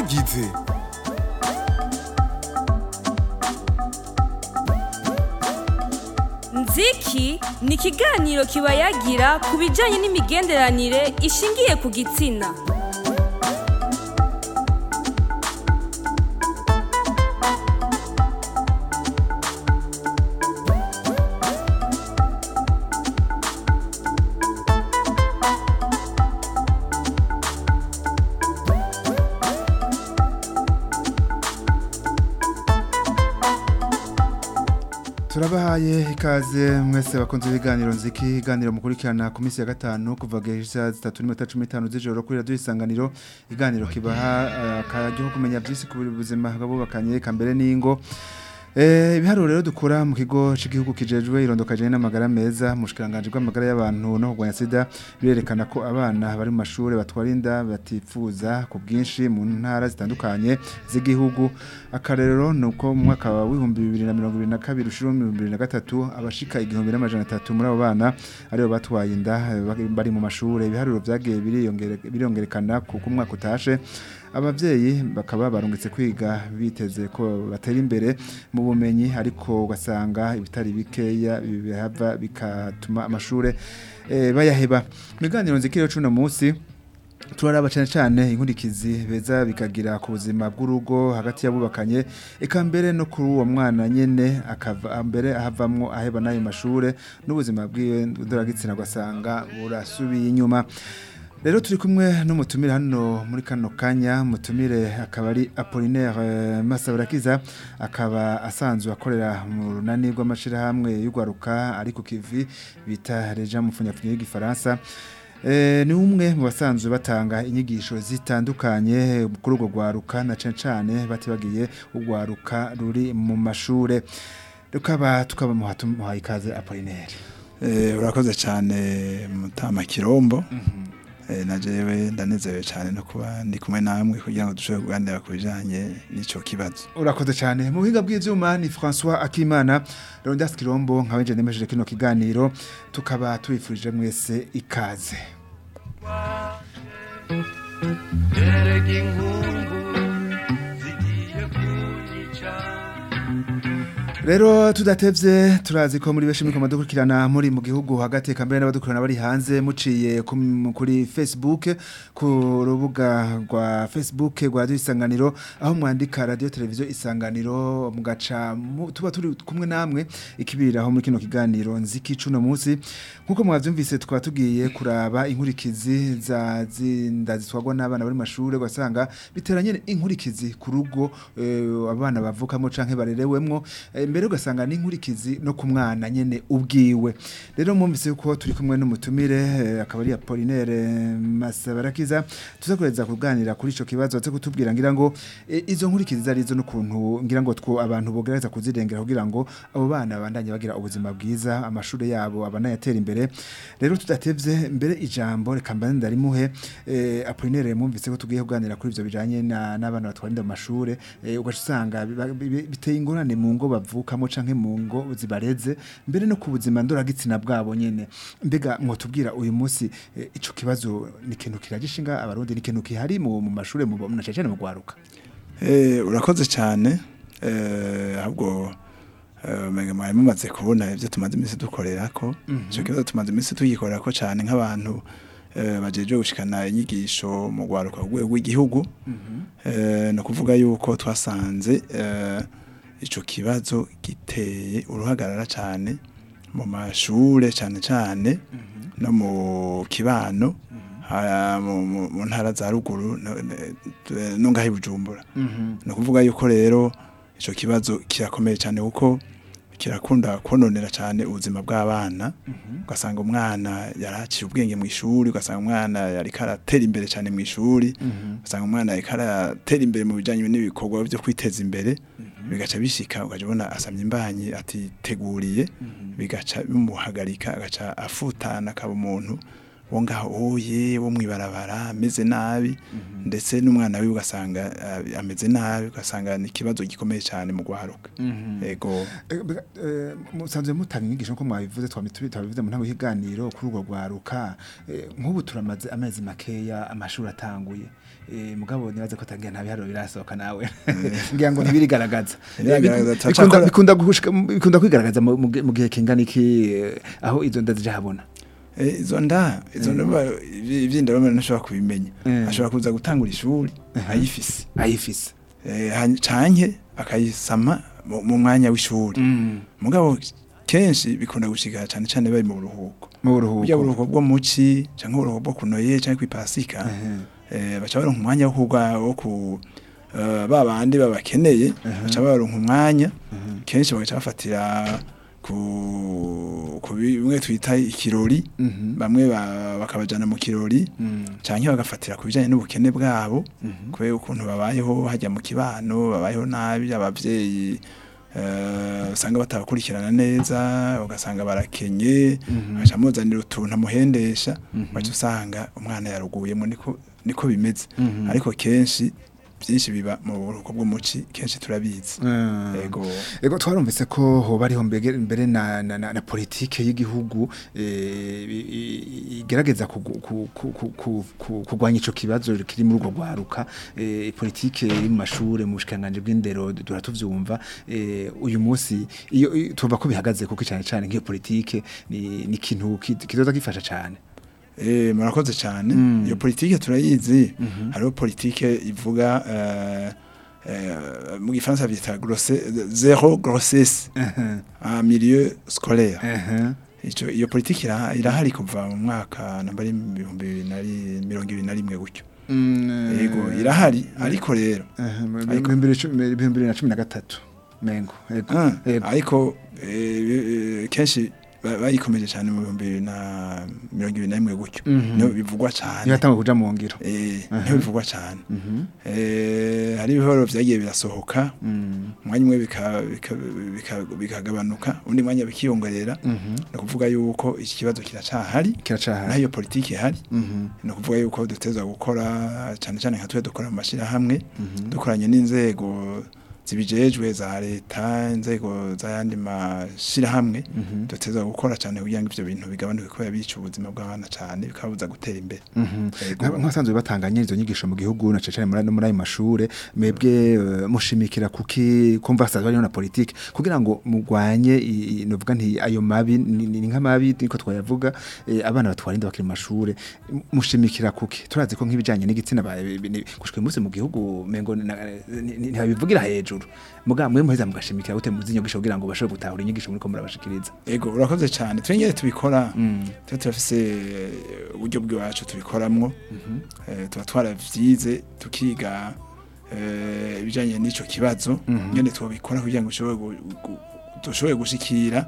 abagize nziki ni ikiganiro kibayagira ku bijyanye n'imigenderanire ishingiye ku gitsina turabahaye ikaze mwese bakunze ibiganiro nziki iganiro mukurikirana ku minsi ya gatanu kuva gahisa zitatu n'iminota cumi n'itanu z'ijoro kuri radiyo isanganiro iganiro kibaha eh, akaryo ko kumenya byinshi ku buzima bw'abubakanye eka mbere n'ingo Eh, ibiharuro rero dukura mu kigo cy'igihugu kijejwe irondoka jene n'amagara meza mu bushikiranganje bw'amagara y'abantu no kurwanya sida birerekana ko abana bari mu mashuri batwara inda batifuza ku bwinshi mu ntara zitandukanye z'igihugu akarero ni uko mu mwaka wa w'ibihumbi bibiri na mirongo ibiri na kabiri ushira ibihumbi bibiri na gatatu abashika igihumbi n'amajana atatu muri abo bana aribo batwaye inda eh, bari- bari mu mashuri ibiharuro vyagiye biriyongere- biriyongerekana kuko umwaka utashe abavyeyi bakaba barungitse kwiga biteze ko batera imbere mu bumenyi ariko ugasanga ibitari bikeya bihava bikatuma amashure eh, bayaheba mu biganiro nzikiro cuno munsi turaraba cyane cyane inkurikizi beza bikagira ku buzima bw'urugo hagati y'abubakanye eka mbere no kuri uwo mwana nyene akava mbere ahavamwo aheba n'ayo mashure n'ubuzima bwiwe ndoragitsina ugasanga burasubiye inyuma rero turi kumwe n'umutumire hano muri kano kanya mutumire akaba ari Apollinaire eh, Masaburakiza akaba asanzwe akorera mu runani rw'amashirahamwe y'ugwaruka ari ku kivi bita Reja mu funyafunyo y'igifaransa Eh, ni umwe mu basanzwe batanga inyigisho zitandukanye kuri urwo rwaruka na cane cane batibagiye urwaruka ruri mu mashure rukaba tukaba muhaye ikaze Apollinaire Eh, urakoze cyane mutama kirombo Eh, na jewe ndanezerewe cyane no kuba ndi kumwe namwe kugira ngo dushobore kuganira ku bijanye n'ico kibazo urakoze cyane mu buhinga bw'ivyuma ni François Akimana Rondas Kirombo nkawe nje nemeje kino kiganiro tukaba tubifurije mwese ikaze erega inkungu zigiye kunyica Rero tudatevye turazi ko muri beshi mukoma dukurikirana muri mu gihugu hagati kambere n'abadukurana bari hanze muciye ku- mu- kuri Facebook ku rubuga rwa Facebook rwa Radio Isanganiro aho mwandika Radio Television Isanganiro mugaca mu- tuba turi kumwe namwe ikibiriraho muri kino kiganiro nziki cuno munsi nkuko mwavyumvise tukaba tugiye kuraba inkurikizi za zinda zitwagwa n'abana bari mu mashure ugasanga biteranye inkurikizi ku rugo eh, abana bavukamo canke barerewemwo eh, mbere ugasanga n'inkurikizi no ku mwana nyene ubwiwe rero mwumvise ko turi kumwe n'umutumire eh, akaba ari Apollinaire Masabarakiza tuzakoreza kuganira kuri ico kibazo cyo kutubwira ngira ngo eh, izo nkurikizi zari zo n'ukuntu ngira ngo two abantu bogereza kuzirengera kugira ngo abo bana bandanye bagira ubuzima bwiza amashure yabo abanayatera imbere rero tudatevye mbere ijambo reka mbane ndarimuhe eh, Apollinaire mwumvise ko tugiye kuganira kuri ivyo bijanye na- n'abana batwara inda mu mashure eh, ugaca usanga biba- bi- biteye ingorane mu ngo bavukamo canke mu ngo zibareze mbere no ku buzima ndoragitsina bwabo nyene mbega mwotubwira uyu munsi eh, ico kibazo ni ikintu kiragishinga abarundi ni ikintu kihari mu mu mashure mu na cyane mu gwaruka Eh, urakoze cyane eh, ahubwo eh, umenga mwari mumaze kubona ibyo tumaze iminsi dukorera ko icyo kibazo tumaze iminsi tugikorera ko cyane nk'abantu eh, bajeje gushikana inyigisho mu rwaruka ku rwego rw'igihugu Eh, ni ukuvuga yuko twasanze eh, ico kibazo giteye uruhagarara cyane mu mashure cyane cyane no mu kibano ha- mu- mu mu ntara za ruguru no- ne- no ngaho i bujumbura ni ukuvuga yuko rero icyo kibazo kirakomeye cyane kuko kirakunda kononera cyane ubuzima bw'abana ugasanga umwana yaraciye ubwenge mu ishuri ugasanga umwana yari karatera imbere cyane mu ishuri ugasanga umwana yari karatera imbere mu bijyanye n'ibikorwa byo kwiteza imbere bigaca bishika ugaca ubona asamye imbanyi atiteguriye bigaca bimuhagarika agaca afutana akaba umuntu wo ngaho oye wo mwibarabara ameze nabi ndetse n'umwana wiwe ugasanga ah, ameze nabi ugasanga ni ikibazo gikomeye cyane mu gwaruka yego Eh, bega- eh, musanzwe mutanga inyigisho ko mwabivuze twamitubi twabivuze mu ntango y'iganiro kuri urwo rwaruka eh, nk'ubu turamaze amezi makeya amashuri atanguye eh, mugabo nibaze ko tangira nta biharuro birasohoka nawe ngira ngo ntibirigaragaza Eh, Birigaragaza, biku- bikunda turacakora- bikunda gushika- bikunda kwigaragaza mu mu gihe- mu gihe kingana iki eh, aho izo nda zija habona Eh, izo nda izo nda ba- ivyi- ivy'inda bamwe ntashobora kubimenya Eh. ashobora kuza gutangura ishuri ayifise ayifise Eh, hany- canke akayisama mu mu mwanya w'ishuri mugabo kenshi bikunda gushika cane cane bari mu buruhuko mu burya buruhuko buruhuko bwo muci canke uburuhuko bwo kunoye canke kwipasika eh, baca baronka umwanya wo kugwa wo ku eh, ba bandi babakeneye baca baronka umwanya kenshi bagaca bafatira ku ku bimwe twita ikirori Mhm. bamwe ba- bakabajana mu kirori canke bagafatira ku bijanye n'ubukene bwabo kubera ukuntu babayeho hajya mu kibano babayeho nabi abavyeyi eh, usanga batabakurikirana neza ugasanga barakenye baca muzanira utuntu amuhendesha baca usanga umwana yaruguyemo niko niko bimeze ariko kenshi byinshi biba mu buruhuko bw'umuci kenshi turabizi yego Ego twarumvise ko hoba ariho mbege- mbere na, na, na, na politike y'igihugu eh, i- i- igerageza kugu- ku- ku- ku- ku- ku- kugwanya ico kibazo kiri muri urwo rwaruka eh, politike iri mu mashure mu bushikanganje bw'indero dura tuvyumva eh, uyu munsi iyo iyo- tuvuga ko bihagaze kuko cyane cyane nk'iyo politike ni ni ikintu ki- kizoza gifasha cyane Eh, murakoze cyane Mm. iyo politike turayizi hariho politike ivuga eh, eh, mu gifaransa byita grosse zero grossesse en milieu scolaire Ehe. ico iyo politike ira- irahari kuva mu mwaka namba ari ibihumbi bibiri na ri- mirongo ibiri na rimwe gutyo Mm, yego irahari ariko rero ehe, mu Ariko- bihumbi bibiri cumi- ibihumbi bibiri na cumi na gatatu mengo ego Ah, ego ariko eh, eh, kenshi ba- bayikomeje cyane mu bihumbi bibiri na mirongo ibiri na rimwe gutyo Mhm. niho bivugwa cyane yatanga kuja mu ngiro Eh, Aha. niho bivugwa cyane Mhm. Eh, hari ibihoro vyagiye birasohoka Mm. umwanya umwe bika- bika- bika- bikagabanuka undi mwanya bikiyongerera Mhm. ni ukuvuga yuko iki kibazo kiracahari naho kiracahari iyo politiki ihari Mhm. ni ukuvuga yuko duteza gukora cyane cyane nka twe dukora mu mashyirahamwe Mhm. dukoranye n'inzego zibijejwe za leta inzego z'ayandi mashyirahamwe Mhm. duteza gukora cyane kugira ngo ivyo bintu bigabanuke kubera bica ubuzima bw'abana cyane bikabuza gutera imbere Mhm. Yego. Nka- nk'abasanzwe batanganya izo nyigisho mu gihugu na cecane muri no muri ayo mashure mwebwe eh, mushimikira kuki kumva hasanzwe hariho na politike kugira ngo mugwanye i- i- novuga nti ayo mabi ni ni nk'amabi niko twayavuga eh, abana batwarinda bakiri mu mashure M- mushimikira kuki turazi ko nk'ibijanye n'igitsina ba- bi- ni- gushika uyu munsi mu gihugu mengo ni- ni- ni- ntibabivugira hejuru muga mwe muheza mugashimikira gute muzi inyigisho kugira ngo bashobore gutahura inyigisho muri ko murabashikiriza ego urakoze cyane twengere tubikora Mm. tuba turafise uburyo bw'iwacu tubikoramwo Eh, tuba twaravyize tukiga eh, ibijanye n'ico kibazo Mhm. nyene twobikora kugira ngo ushobore gu- gu- dushobore gushikira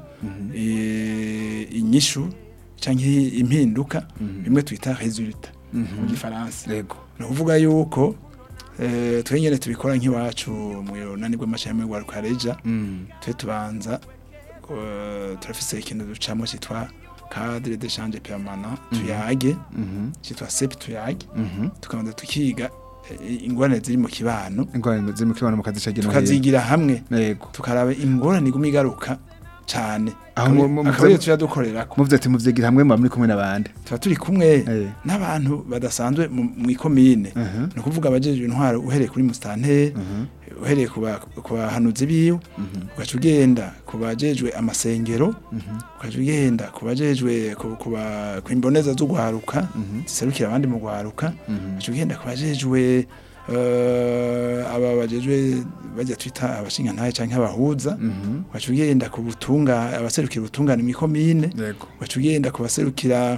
eh, inyishu canke impinduka bimwe twita resultat mu gifaransa yego ni ukuvuga yuko eh, twe nyene tubikora nk'iwacu mu runani rw'amashami rwa rukareja Mm. twe tubanza eh, turafise ikintu ducamo cyitwa cadre d'échange permanent tuyage Mhm. cyitwa sep tuyage Mhm. tukabanza tukiga eh, ingorane ziri mu kibano ingorane ziri mu kibano mu kazi ca gino tukazigira hamwe yego tukaraba ingorane iguma igaruka cyane Aho mu- mu- akaba ariyo mu- tuja dukorerako muvuze ati muvyigira hamwe muba muri kumwe n'abandi tuba turi kumwe Eh. n'abantu badasanzwe mu mu ikomine Mhm. ni ukuvuga abajejwe intwaro uhereye kuri musitanteri Mhm. uhereye ku ba- ku bahanuzi biwe ugaca ugenda ku bajejwe amasengero ugaca ugenda ku bajejwe ku- ku ba- ku imboneza z'ugwaruka ziserukira abandi mu gwaruka ugaca ugenda ku bajejwe eh, aba bajejwe bajya twita abashingantahe canke abahuza Mhm. ugaca ugenda ku butunga abaserukira ubutungane mu ikomine yego ugaca ugenda ku baserukira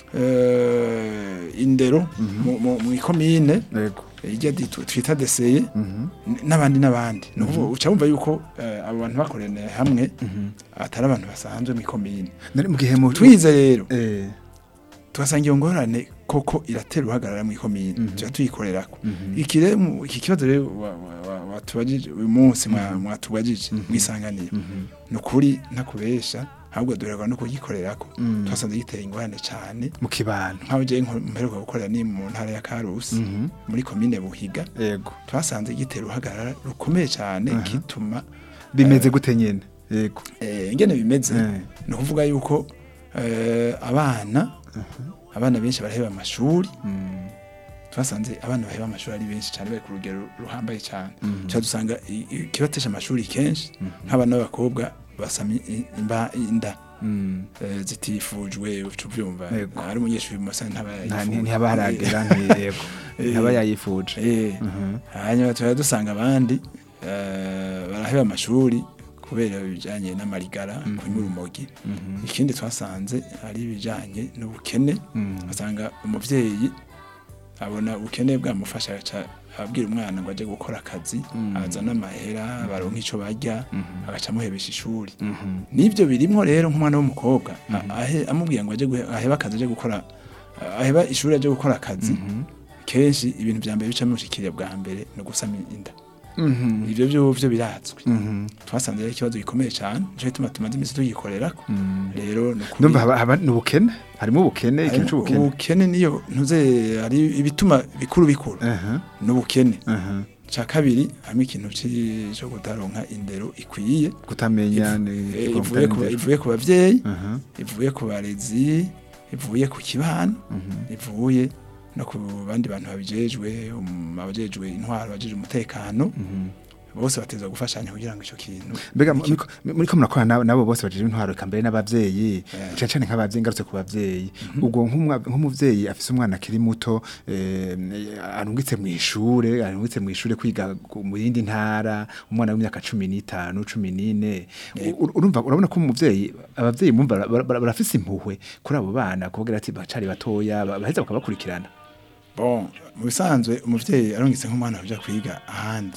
eh, indero mu- mu mu ikomine yego ijya di- twita deseye Mhm. n- n'abandi n'abandi ni ukuvuga uca wumva yuko eh, abo bantu bakoraniye hamwe atari abantu basanzwe mu ikomine nari mu gihe mu twize rero eh tugasanga iyo ngorane koko iratera uhagarara mu ikomine Mhm. tuba tuyikorerako Mhm. iki rero mu- iki kibazo rero wa- wa- wa- watubajije uyu munsi mwa- mwatubajije mwisanganiye Mhm. ni ukuri ntakubesha ahubwo duherwa no kugikorerako twasanze giteye ingorane cyane mu kibano nk'aho je mperuka gukorera ni mu ntara ya Karusi muri komine Buhiga yego twasanze gitera uruhagarara rukomeye cyane kituma bimeze gute nyene yego eh, ingene bimeze Eh. ni ukuvuga yuko eh, abana abana benshi baraheba amashuri twasanze abana baheba amashuri ari benshi cyane bari ku rugero ruhambaye cyane tuba dusanga i- i- ikibatesha amashuri kenshi nk'abana b'abakobwa basama i- imba inda Mm. eh, zitifujwe uca ubyumva Yego. ari umunyeshuri musa ntaba Nta- yifuje. ntihaba haragera nti- yego Eh. ntaba yayifuje Eh, hanyuma tuba dusanga abandi eh, baraheba amashuri kubera ibijyanye n'amarigara kunywa urumogi ikindi twasanze ari ibijyanye n'ubukene asanga umubyeyi abona ubukene bwamufasha agaca abwira umwana ngo ajye gukora akazi azana amahera baronka icyo barya agaca amuhebesha ishuri n'ibyo birimo rero nk'umwana w'umukobwa a- ahe- amubwira ngo ajye guhe- ahebe akazi ajye gukora aheba ishuri ajye gukora akazi kenshi ibintu bya mbere bica bimushikira bwa mbere ni ugusama inda ibyo byo byo biratswe twasanze ari ikibazo gikomeye cyane nicyo gituma tumaze iminsi tugikorerako rero ni ukuri- ndumva haba- haba ni ubukene harimo ubukene ikintu harimo c'ubukene ubukene niyo ntuze hari ibituma bikuru bikuru Aha, n'ubukene aha. cya kabiri harimo ikintu ci- cyo kutaronka indero ikwiye kutamenya ni Eh, kutamenya ivuye ku indero. ivuye ku bavyeyi Aha, ivuye ku barezi ivuye ku kibano ivuye no ku bandi bantu babijejwe um, abajejwe intwaro abajejwe umutekano bose bateza gufashanya kugira ngo ico kintu mbega mu- muriko- muriko murakora nabo- nabo bose bajije intwaro eka mbere n'abavyeyi Yeah. cane cane nk'abavyeyi ngarutse ku bavyeyi ubwo nk'umwa- nk'umuvyeyi afise umwana akiri muto eh, arungitse mu ishure arungitse mu ishure kwiga ku- mu yindi ntara umwana w'imyaka cumi n'itanu cumi n'ine U- urumva urabona ko umuvyeyi abavyeyi mumva bara- bara- barafise impuhwe kuri abo bana kuvugira ati bacari batoya ba- baheza bakabakurikirana bon mu bisanzwe umuvyeyi arungitse nk'umwana kuja kwiga ahandi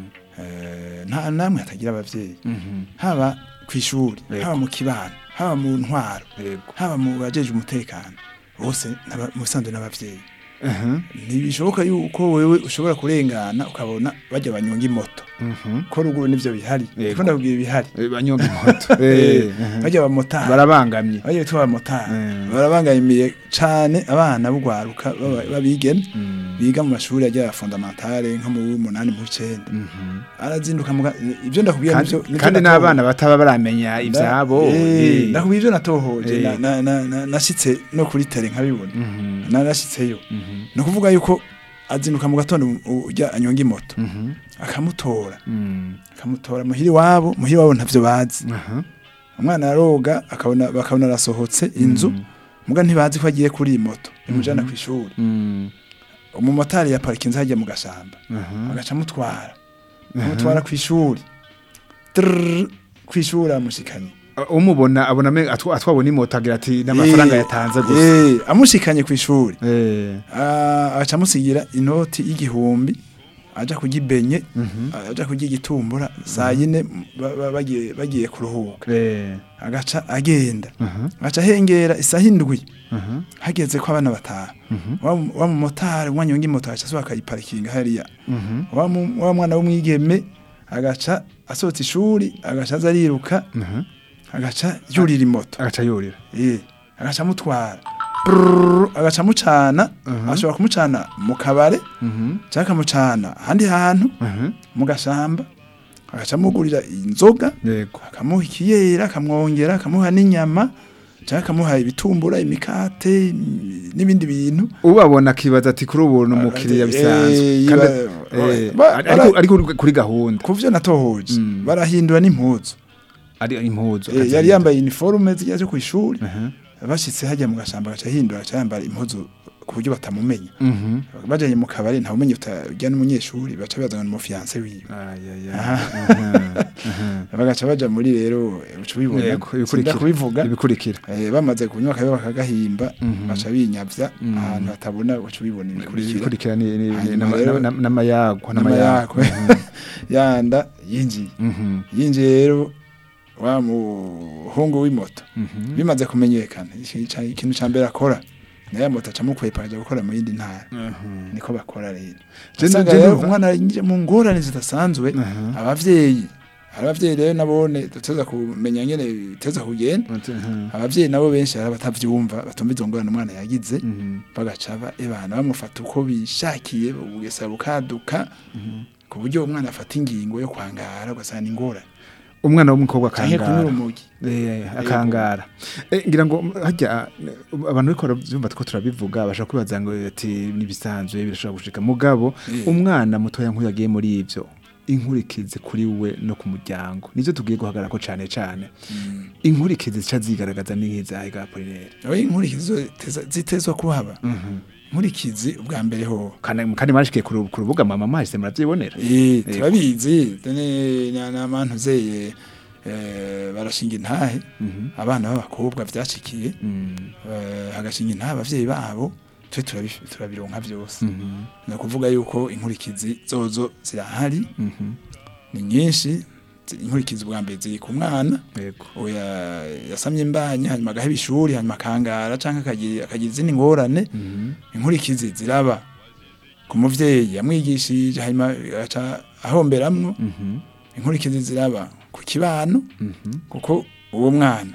Eh, nta namwe hatagira abavyeyi haba ku ishuri Yego. haba mu kibano haba mu ntwaro Yego. haba mu bajeje umutekano bose n'aba- mu bisanzwe n'abavyeyi Aha, ntibishoboka yuko wewe ushobora kurengana ukabona bajya banyonga imoto mhm. ko ruguru nivyo bihari Yego. kuko ndabwira ibihari Eh, banyonga imoto Eh, aha. bajya abamotari barabangamye bajya bitwa abamotari Mm. barabangamiye cane abana b'ugwaruka b'aba- b'abigeme biga mu mashuri ajya ya fondamentale nko mu w'umunani mu w'icenda arazinduka muga ibyo ndakubwira kandi, nivyo nivyo kandi natohoje. n'abana bataba baramenya ivyabo Eh, eh. ndakubwira ibyo natohoje Eh. na- na- na- na- nashitse no kuri tele nkabibona narashitseyo ni ukuvuga yuko azinduka mu gatondo u- ujya anyonga imoto akamutora Mm. akamutora muhiri wabo muhiri wabo ntavyo bazi Aha. umwana aroga akabona bakabona arasohotse inzu muga ntibazi ko agiye kuri iyi moto imujana ku ishuri Mm. umumotari yaparikinze hajya mu gashamba Aha. agaca amutwara amutwara ku ishuri Trrrr, ku ishuri amushikanye umubona abona amenga atwa- atwabona imoto agira ati n'amafaranga Eh, yatanze gusa eh, amushikanye ku ishuri Eh. Ah, agaca amusigira inoti y'igihumbi aja kugibenye aja kurya igitumbura saa yine ba- ba- bagiye bagiye kuruhuka Eh. agaca agenda Aha. agaca ahengera isaha indwi Aha. hageze ko abana bataha wa mu- wa mumotari umwanya w'ingi moto agaca asohoka akayiparikinga hariya Mhm. wa mu- wa mwana w'umwigeme agaca asohotse ishuri agaca aza ariruka Aha. agaca yurira imoto agaca yurira Eh, agaca amutwara Brrrr, agaca amucana ashobora kumucana mu kabare Mhm. cyangwa akamucana ahandi hantu Aha. mu gashamba agaca amugurira inzoga yego akamuha ikiyera akamwongera akamuha n'inyama cyangwa akamuha ibitumbura imikate im- n'ibindi bintu ubabona akibaza ati kuri ubu ni umukiriya Eh, bisanzwe eh, Kandi- ba- eh, ba- ari- ariko bara- ariko kuri gahunda ku byo natohoje Mm. barahindura n'impuzu ari impuzu Eh, yari yambaye iniforume zijya zo ku ishuri Aha. bashitse hajya mu gashamba agaca ahindura agaca yambara impuzu ku buryo batamumenya Mhm. bajanye mu kabari nta umenya utajya n'umunyeshuri baca bazana n'umufiyanse wiwe Ay, ay, ay. Aha. Aha. Aha. bagaca baja muri rero uca ubibona Yego, sinda ibikurikira kubivuga ibikurikira Eh, bamaze kunywa akabe bakagahimba Mhm. baca binyavya Mhm. ahantu hatabona baca ubibona ibikurikira ibikurikira ni- ni- ni- Hanyuma n'ama- rero- n'ama- n'amayagwa n'amayakwe Mhm. yanda yinjiye Mhm. yinjiye rero wa muhungu w'imoto Mhm. bimaze kumenyekana iki- ca- ikintu ca mbere akora na ya moto acamukwepa aja gukora mu yindi ntara Mhm. niko bakora rero Je- usanga je rero ndumva- umwana yinjiye mu ngorane zidasanzwe Aha. abavyeyi hari abavyeyi rero nabone duteza kumenya ngene biteza kugenda Mhm. abavyeyi nabo benshi hari abatavyumva batumva izo ngorane umwana yagize Mhm. bagaca ba- ebana bamufata uko bishakiye ubugesa bukaduka ku buryo umwana afata ingingo yo kwangara ugasanga ingorane umwana w'umukobwa canke kunyura akangara umugi Eh, akangara Eh, ngira ngo hajya eh, abantu ariko baravyumva ko turabivuga bashaka kwibaza ngo ati nibisanzwe birashobora gushika mugabo Eh. umwana mutoya nk'uyu yagiye muri ivyo inkurikizi kuri we no ku muryango nivyo tugiye guhagarara ko cane cane inkurikizi zica zigaragaza n'inkizahe ga Apollinaire aho inkurikizo teza- zitezwa kuhaba nkurikizi ubwa mbere ho kandi kandi mashikiye ku ru- ku rubuga mama mahise muravyibonera Eh, turabizi dene n'abantu zeye eh, barashinga intahe abana b'abakobwa vyashikiye Mm. eh, hagashinga intahe abavyeyi babo twe turabi- turabironka vyose ni ukuvuga yuko inkurikizi zozo zirahari Mhm. ni nyinshi zi- inkurikizi ubwa mbere ziri ku mwana yego oya yasamye imbanya hanyuma agaheba ishuri hanyuma akangara canke akagira akagira izindi ngorane Mhm. inkurikizi ziraba ku muvyeyi yamwigishije hanyuma aca ahomberamwo Mhm. inkurikizi ziraba ku kibano Mhm. kuko uwo mwana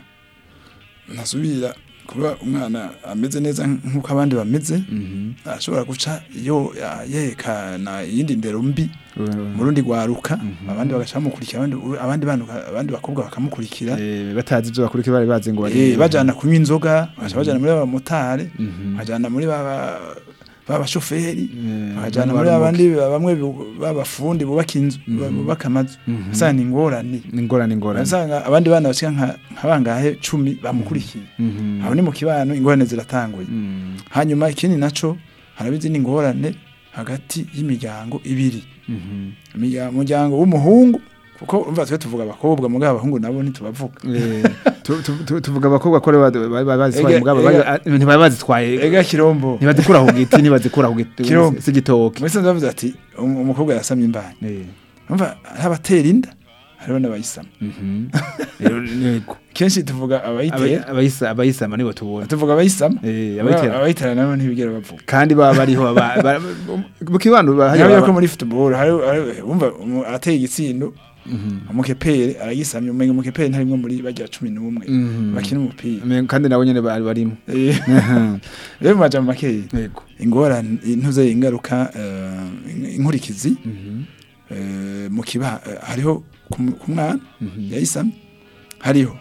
ntasubira kuba umwana ameze neza nk'uko abandi bameze Mhm. arashobora guca iyo ya- yerekana iyindi ndero mbi Mhm. mu rundi rwaruka abandi bagaca bamukurikira abandi abandi banuka- abandi bakobwa bakamukurikira Eh, batazi ivyo bakurikira bari bazi ngo Eh, bajana kunywa inzoga bagaca bajana muri abamotari Mhm. bajana muri baba babashoferi Eh, bajana bano muri barumuke. abandi bamwe bu- b'abafundi bubaka inzu bubaka amazu usanga ni ingorane ingorane ingorane usanga abandi bana bashika nka nka bangahe cumi bamukurikiye Mhm. aho ni mu kibano ingorane ziratanguye Mm. hanyuma ikindi naco haraba izindi ngorane hagati y'imiryango ibiri Mhm. Imirya- umuryango w'umuhungu kuko umva twe tuvuga abakobwa mugabo abahungu nabo ntitubavuga Eh, tu- tu- tu- tuvuga abakobwa ko bari bari- bari bazitwaye Ega- mugabo ega- bari- ntibari bazitwaye ega kirombo ntibazikura ku giti ntibazikura ku giti Kirombo. si igitoki muri sanze bavuze ati "Um- umukobwa yasamye imbanya Eh, umva hari abatera inda hariho n'abayisama mhm. Rero, yego. kenshi tuvuga abayitera Aba- abayisa- abayisama nibo tubona tuvuga abayisama Eh, abayitera. abayitera nabo ntibigera bavuga kandi baba bariho ba- ba- mu kibano ba- hariya hariya ko baba- muri football hari hari- wumva umu- ateye igitsindo umukepere aragisamye umenga umukepere ntarimwe muri bagira cumi n'umwe Mhm. bakina umupira Me- kandi nabo nyene bari barimo Eh, Mhm. rero mu majambo makeya yego ingorane intuze ingaruka eh, inkurikizi Mhm. eh, mu kiba eh, hariho ku mu- ku mwana Mhm. yayisamye hariho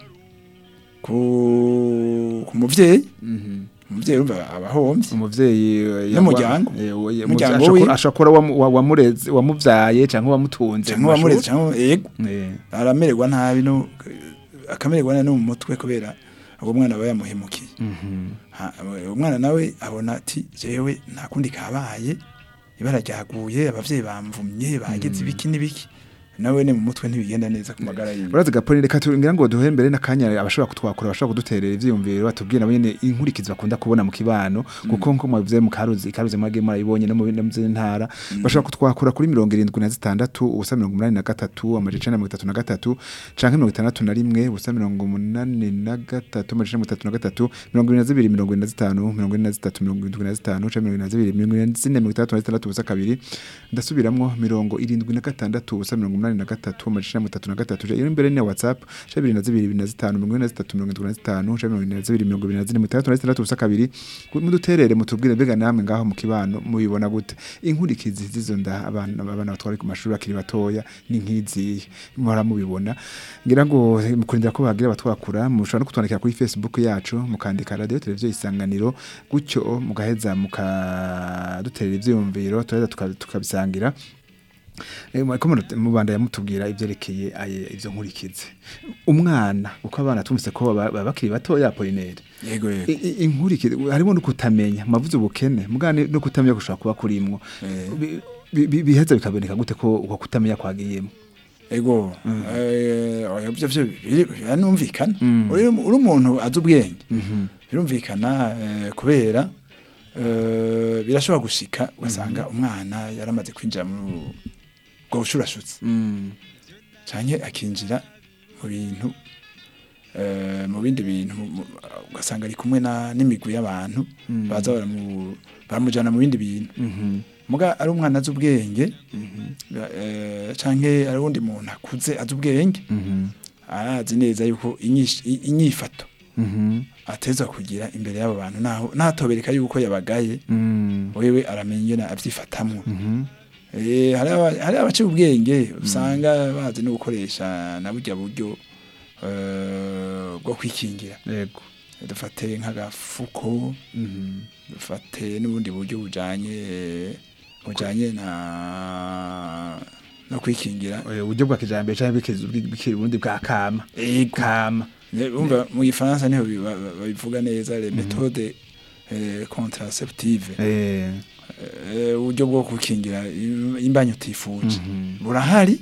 ku ku muvyeyi Mhm. umuvyeyi urumva abahombye umuvyeyi eh, N'umuryango. eh, we- Umuryango ashobora- wiwe. ashobora kuba wamu- wa- wamureze wamuvyaye canke wamutunze cyangwa wamureze cyangwa yego Eh, aramererwa nabi no akamererwa nabi no mu mutwe kubera uwo mwana aba yamuhemukiye mhm. Ha- umwana nawe abona ati jewe nta kundi kabaye ibara ryaguye abavyeyi bamvumye bagize ibiki n'ibiki nawe ne mu mutwe ntibigenda neza ku magara yiwe urazi gaponi reka tugira ngo duhe mbere n'akanya abashobora kutwakura abashobora kuduterera ivyiyumviro batubwira nabo nyene inkurikizi bakunda kubona mu kibano kuko nko mwavuze mu karuzi karuzi mwage murayibonye no mu bindi mu zindi ntara bashobora kutwakura kuri mirongo irindwi na zitandatu ubusa mirongo umunani na gatatu amajana icenda na mirongo itatu na gatatu canke mirongo itandatu na rimwe ubusa mirongo umunani na gatatu amajana mirongo itatu na gatatu mirongo irindwi na zibiri mirongo irindwi na zitanu mirongo ine na zitatu mirongo irindwi na zitanu canke mirongo irindwi na zibiri mirongo irindwi na zine mirongo itandatu na zitandatu ubusa kabiri ndasubiramwo mirongo irindwi na gatandatu ubusa mirongo umunani na gatatu amajana mirongo itatu na gatatu iyo imbere ni whatsapp canke bibiri na zibiri bibiri na zitanu mirongo ine na zitatu mirongo irindwi na zitanu canke mirongo ine na zibiri mirongo ibiri na zine mirongo itandatu na zitandatu ubusa kabiri muduterere mutubwire mbega namwe ngaho mu kibano mubibona gute inkurikizi zizo nda abana abana batwari ku mashuri bakiri batoya ni nk'izihe muhora mubibona ngira ngo eh, mukurindira ko bagira batwakura mushobora no kutwandikira kuri facebook yacu mukandika radio televiziyo isanganiro gutyo mugaheza mukaduterera ivyiyumviro turaheza tuka- tukabisangira Eh, mwariko murate- mubanda yamutubwira ivyerekeye aye ivyo nkurikizi umwana uko abana tumvise ko baba baba bakiri batoya Apollinaire yego yego I- i- inkurikizi harimo no kutamenya mavuze ubukene mugane no kutamenya gushobora kuba kurimwo Eh. Bi- bi- bi- biheza bikaboneka gute ko uko kutamenya kwagiyemo ego eh, oya, byo byo biri- biranumvikana Mm. uri uri umuntu azi ubwenge birumvikana eh, kubera eh, birashobora gushika ugasanga umwana yaramaze kwinjira muri ubwo bushurashutsi Mm. canke akinjira mu bintu eh, mu bindi bintu mu- mu- ugasanga ari kumwe na n'imigwi y'abantu baza baramu- baramujana mu bindi bintu muga ari umwana azi ubwenge eh, canke ari uwundi muntu akuze azi ubwenge arazi neza yuko inyish- i- inyifato ateza kugira imbere y'abo bantu naho natobereka yuko yabagaye wewe aramenya ingene avyifatamwo Eh, hari aba- hari abaciye ubwenge usanga bazi no gukoresha na burya buryo eh, bwo kwikingira yego dufate nk'agafuko dufate n'ubundi buryo bujanye bujanye na no kwikingira Eh, uburyo bwa kijambere canke bw'ikizu- bw'iki- ubundi bwa kama Ego. kama Ne- Umva mu gifaransa niho bi- ba- ba- babivuga neza les méthodes eh, contraceptives eh Eh, uburyo bwo gukingira im- imbanyi utifuje burahari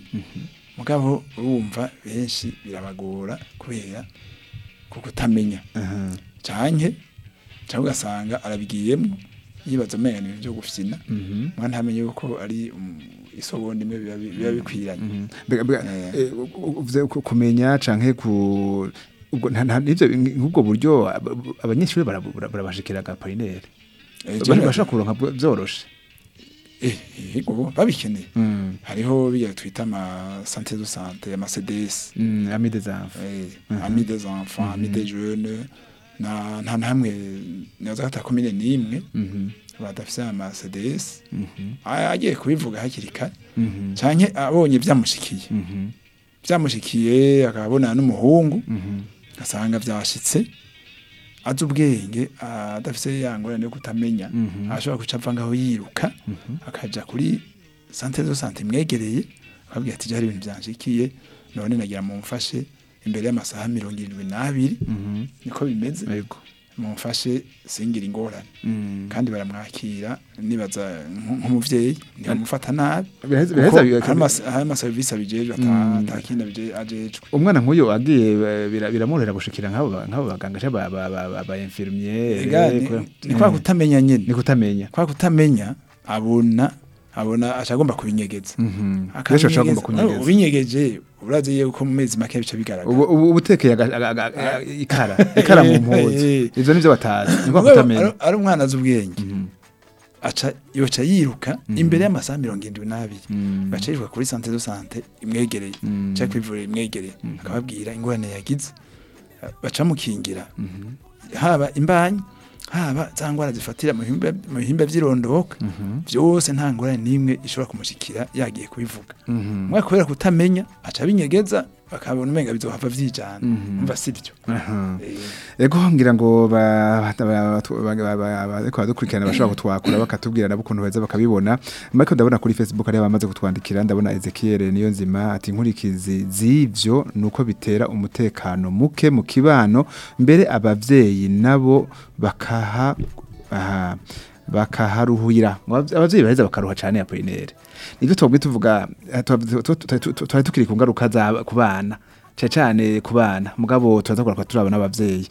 mugabo urumva benshi birabagora kubera kuko utamenya aha canke cyangwa ugasanga arabigiyemo yibaza amenyo ibintu byo gufyina mwana ntamenye yuko ari um, isogonda imwe biba bi- biba bikwiranye Mbega- mbega, Eh. eh, u- u- uvuze ku- kumenya canke ku ubwo nta nta- nivyo nk'ubwo buryo ab- abanyeshuri barabu- bara- barabashikira ga polinere Eh, bari je- bashaka kuronka bwo- vyoroshe eh, yego babikeneye Mm. hariho biya twita ama santé de santé ama CDS Mm, ami des enfants eh, amis des enfants amis des jeunes na nta namwe naza kata komine nimwe Mhm. badafise ama CDS Mhm. A- agiye kubivuga hakiri kare Mhm. canke abonye vyamushikiye Mhm. vyamushikiye akabona n'umuhungu Mhm. asanga vyashitse azi ubwenge adafise ya ngorane yo kutamenya Mhm. ashobora guca ava ngaho yiruka akaja kuri santere zo sante imwegereye akabwira ati hari ibintu vyanshikiye none nagira mumfashe imbere y'amasaha mirongo irindwi n'abiri Mhm. niko bimeze Yego. mumfashe singira ingorane Mm. kandi baramwakira nibaza nk- nk'umuvyeyi ntibamufata nabi Biraheza- kuko biraheza biga- hari amas- hari amaserivisi abijejwe ata- atakindi abije- ajejwe umwana nk'uyu agiye eh, bira- biramworohera gushikira nk'abo ba- nk'abo baganga cyangwa ba ba ba ba infirmier Ega, ni- ni kwa kutamenya nyene ni kutamenya kwa kutamenya abona abona acagomba kubinyegeza Mhm. benshi bashobora kugomba kunyegeza ubinyegeje urazi yuko mu mezi make bica bigaragara ubu ubu ubutekeye aga- aga- aga- aga- ikara ikara mu mpuzu Eh. ivyo nivyo batazi ni kwa Mugabo kutamenya ari- ari umwana azi ubwenge Mhm. aca yoca yiruka imbere y'amasaha mirongo irindwi n'abiri Mm. baca yiruka kuri sante do sante imwegereye Mm. cyangwa kwivurira imwegereye akababwira ingorane yagize baca mukingira haba imbanyi haba za ngwara zifatira mu bihimba mu bihimba vy'irondoka vyose nta ngorane n'imwe ishobora kumushikira yagiye kubivuga Mhm. mwe kubera kutamenya aca binyegeza bakabona umenga bizohava vyijana Mhm. umva sivyo Aha. Eh, Ego ngira ngo ba- ba- ba- ba- ba- ba- bariko baradukurikirana bashobora kutwakura bakatubwira nabo ukuntu beza bakabibona ariko ndabona kuri Facebook hari abamaze kutwandikira ndabona Ezekiel niyo nzima ati inkurikizi z'ivyo nuko bitera umutekano muke mu kibano mbere abavyeyi nabo bakaha aha, bakaharuhira abavyeyi baheza bakaruha cane ya polinere nivyo twabwi tuvuga eh, tuba- tu- tu- tu- tu- twari tukiri ku ngaruka za ku bana cyane cyane ku bana mugabo turaza kurakora turabona abavyeyi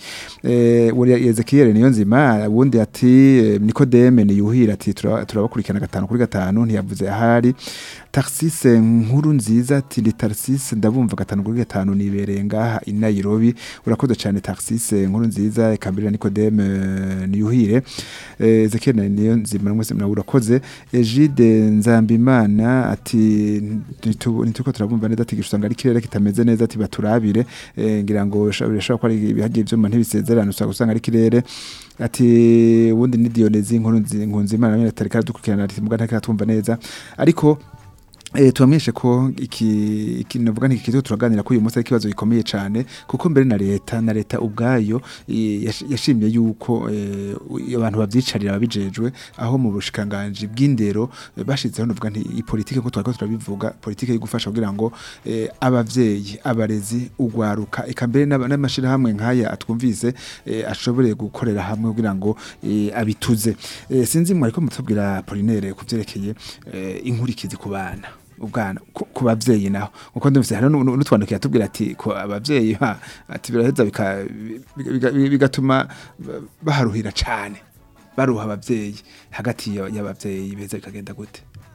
eh uri Ezekiel niyo nzima wundi ati eh, Nikodeme niyuhira ati tura- turabakurikirana gatanu kuri gatanu ntiyavuze ahari Tarsise nkuru nziza ati ni Tarsise ndabumva gatanu kuri gatanu nibereye ngaha i Nairobi urakoze cyane Tarsise nkuru nziza ikambirira Nikodeme eh, niyuhire eh, Ezekiel niyo nzima mwese mnawe urakoze Egide Nzambimana ati ntitu- ntituko turabumva neza ati gishusanga ari kirere kitameze neza ati baturabire eh, ngira ngo birashobora ko ari ibihagiye byuma ntibisezerano usanga usanga ari kirere ati ubundi ni Dionezi inkuru nzi- nkunzi imana nyine tarika aradukurikirana ati muga ntarika twumva neza ariko Eh tubamenyeshe ko iki iki navuga nti kizo turaganira ko uyu munsi ari ikibazo gikomeye cyane kuko mbere na leta na leta ubwayo eh, yash- yashimye yuko eh, abantu bavyicarira babijejwe aho mu bushikanganje bw'indero eh, bashizeho navuga nti i politike ko twariko turabivuga politike yo gufasha kugira ngo eh, abavyeyi abarezi ugwaruka eka mbere n'aba- n'amashirahamwe nkaya atwumvise eh, ashobore gukorera hamwe kugira ngo eh, abituze eh, sinzi mwe ariko mutubwira Polinaire kuvyerekeye eh, inkurikizi ku bana ubwana ku ku bavyeyi naho uko ndumvise hari nu- nu- n'utwandikiye atubwira ati ko abavyeyi ha ati biraheza bika- biga- biga- bigatuma ba- baharuhira cane baruha abavyeyi hagati ya- y'abavyeyi beza bikagenda gute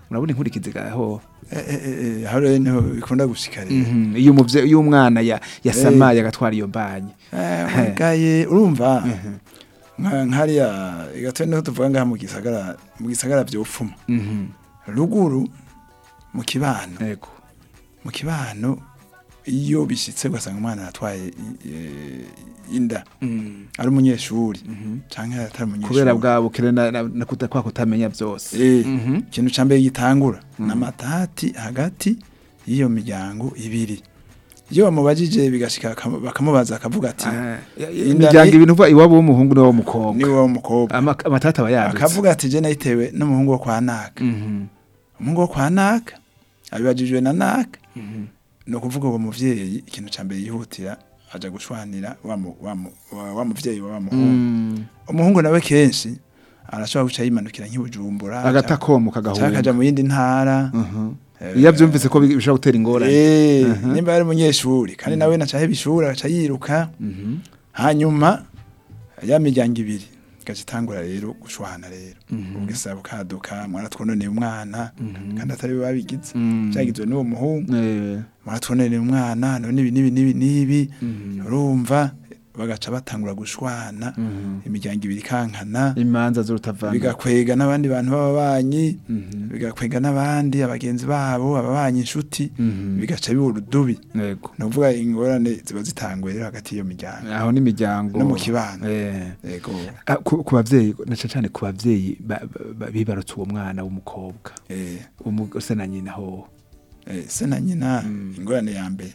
urabona inkurikizi gaho Eh, eh, eh, eh, aho rero niho bikunda gushika rero Mhm, iyo umuvye iyo umwana ya yasamaye agatwara iyo mbanye Eh, gaye urumva nka nkariya igatwe niho tuvuga ngaha mu gisagara mu gisagara vyofuma Mhm, ruguru mu kibano yego mu kibano iyo bishitse ugasanga umwana aratwaye i- e, inda Mhm, ari umunyeshuri mhm. canke atari umunyeshuri kubera bwa bukire na, na, na kuta, kwa kutamenya vyose Eh, Mhm. ikintu ca mbere gitangura n'amatati hagati y'iyo miryango ibiri iyo bamubajije bigashika bakam- bakamubaza akavuga ati Ah, ya- ya- Inda imiryango ni- ibintu uva iwabo w'umuhungu niwo w'umukobwa niwe w'umukobwa Ama- amatata aba yadutse akavuga ati je nayitewe n'umuhungu wo kwa naka Mhm, umuhungu wo kwa naka abibajijwe na naka mhm. ni ukuvuga uwo muvyeyi ikintu ca mbere yihutira aja gushwanira wa mu- wa mu- wa- wa muvyeyi wa wa muhungu Mm. umuhungu nawe kenshi arashobora guca yimanukira nk'ibujumbura agata komo canke akaja kagahunga mu yindi ntara Mhm. Eh, iyo avyumvise ko bi- bishobora gutera ingorane Eh, Mhm. nimba yari umunyeshuri kandi nawe nacahe bishuri agaca yiruka Mhm, hanyuma ya miryango ibiri igaca itangura rero gushwana rero Mhm. ubwisa bukaduka mwaratwononeye umwana Mhm. kandi atari we babigize Mm. byagizwe n'uwo muhungu Eh, mwaratwononeye umwana none ibi n'ibi n'ibi n'ibi Mhm. urumva bagaca batangura gushwana Mhm. imiryango ibiri ikankana imanza z'urutavana bigakwega n'abandi bantu b'ababanyi Mhm. bigakwega n'abandi abagenzi babo ababanyi inshuti Mhm. bigaca biba urudubi yego ni ukuvuga ingorane ziba zitanguye rero hagati y'iyo miryango aho n'imiryango no mu kibano Eh. yego Ah, ku ku bavyeyi na cane cane ku bavyeyi ba- ba- bibarutse uwo mwana w'umukobwa eh, umugose na nyina ho eh, se na nyina Mm. ingorane ya mbere